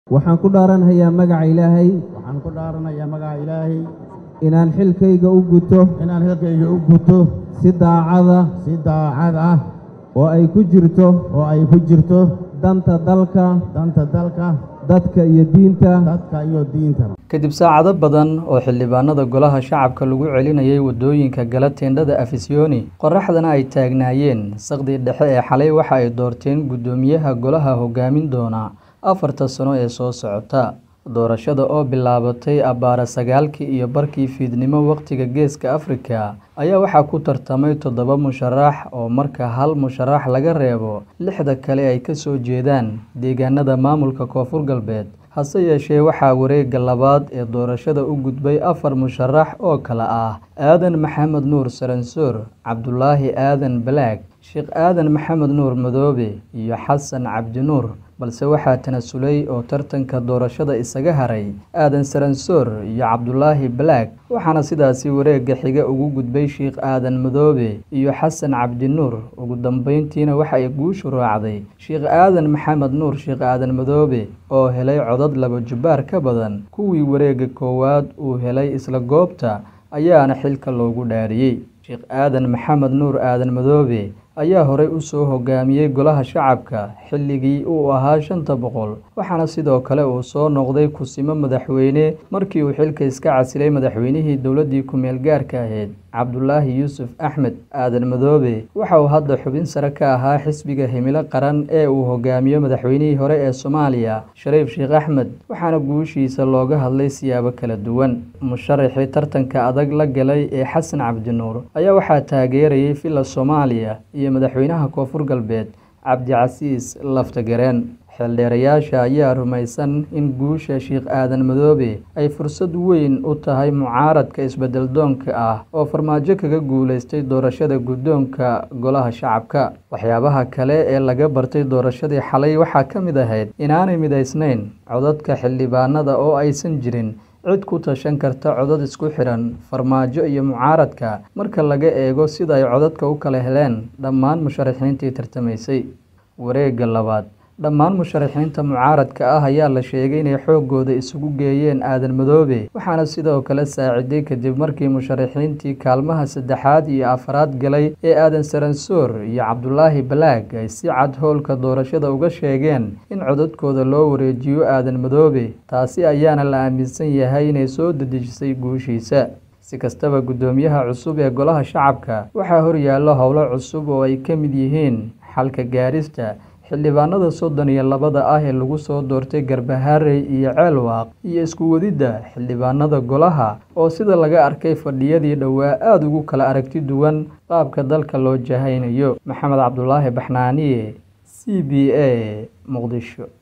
waxaan ku dhaaranhayaa magaca ilaahay waxaan ku dhaaranayaa magaca ilaahay inaan xilkayga u guto inaan xilkayga u guto si daacada si daacad ah oo ay ku jirto oo ay ku jirto danta dalka danta dalka dadka iyo diinta dadka iyo diinta kadib saacado badan oo xildhibaanada golaha shacabka lagu celinayay waddooyinka gala teendhada afisyooni qorraxdana ay taagnaayeen saqdii dhexe ee xalay waxa ay doorteen guddoomiyaha golaha hogaamin doona afarta sano ee soo socota doorashada oo bilaabatay abbaara sagaalkii iyo barkii fiidnimo wakhtiga geeska afrika ayaa waxaa ku tartamay toddoba musharax oo marka hal musharax laga reebo lixda kale ay ka soo jeedaan deegaanada maamulka koonfur galbeed hase yeeshee waxaa wareegga labaad ee doorashada u gudbay afar musharax oo kale ah aadan maxamed nuur saransoor cabdulaahi aadan balaag sheekh aadan maxamed nuur madoobe iyo xasan cabdinuur balse waxaa tanasulay oo tartanka doorashada isaga haray aadan saransoor iyo cabdulaahi balaag waxaana sidaasi wareegga xiga ugu gudbay sheikh aadan madoobe iyo xasan cabdinuur ugu dambeyntiina waxa ay guushu raacday sheikh aadan maxamed nuur sheikh aadan madoobe oo helay codad laba jubbaar ka badan kuwii wareegga koowaad uu helay isla goobta ayaana xilka loogu dhaariyey sheekh aadan maxamed nuur aadan madoobe ayaa horey u soo hogaamiyey golaha shacabka xilligii uu ahaa shanta boqol waxaana sidoo kale uu soo noqday kusimo madaxweyne markii uu xilka iska casilay madaxweynihii dowladdii ku-meel gaarka ahayd cabdulaahi yuusuf axmed aadan madoobe waxa uu hadda xubin sare ka ahaa xisbiga himilo qaran ee uu hogaamiyo madaxweynihii hore ee soomaaliya shariif sheekh axmed waxaana guushiisa looga hadlay siyaabo kala duwan musharaxii tartanka adag la galay ee xasan cabdinuur ayaa waxaa taageerayay villa soomaaliya iyo madaxweynaha koonfur galbeed cabdicasiis laftagareen xeeldheerayaasha ayaa rumaysan in guusha sheikh aadan madoobe ay fursad weyn u tahay mucaaradka isbeddeldoonka ah oo farmaajo kaga guulaystay doorashada guddoonka golaha shacabka waxyaabaha kale ee laga bartay doorashadii xalay waxaa ka mid ahayd inaanay midaysnayn codadka xildhibaanada oo aysan jirin cid ku tashan karta codad isku xidhan farmaajo iyo mucaaradka marka laga eego sida ay codadka u kala heleen dhammaan musharaxiintii tartamaysay wareegga labaad dhammaan musharaxiinta mucaaradka ah ayaa la sheegay inay xooggooda isugu geeyeen aadan madoobe waxaana sidoo kale saaciday kadib markii musharaxiintii kaalmaha saddexaad iyo afaraad galay ee aadan saransoor iyo cabdulaahi balaag ay si cad howlka doorashada uga sheegeen in codadkooda loo wareejiyo aadan madoobe taasi ayaana la aaminsan yahay inay soo dedejisay guushiisa si kastaba guddoomiyaha cusub ee golaha shacabka waxaa horyaallo howlo cusub oo ay ka mid yihiin xalka gaarista xildhibaanada soddon iyo labada ah ee lagu soo doortay garbaharey iyo ceelwaaq iyo isku wadidda xildhibaanada golaha oo sida laga arkay fadhiyadii dhowaa aada ugu kala aragti duwan qaabka dalka loo jahaynayo maxamed cabdulaahi baxnaaniye c b a muqdisho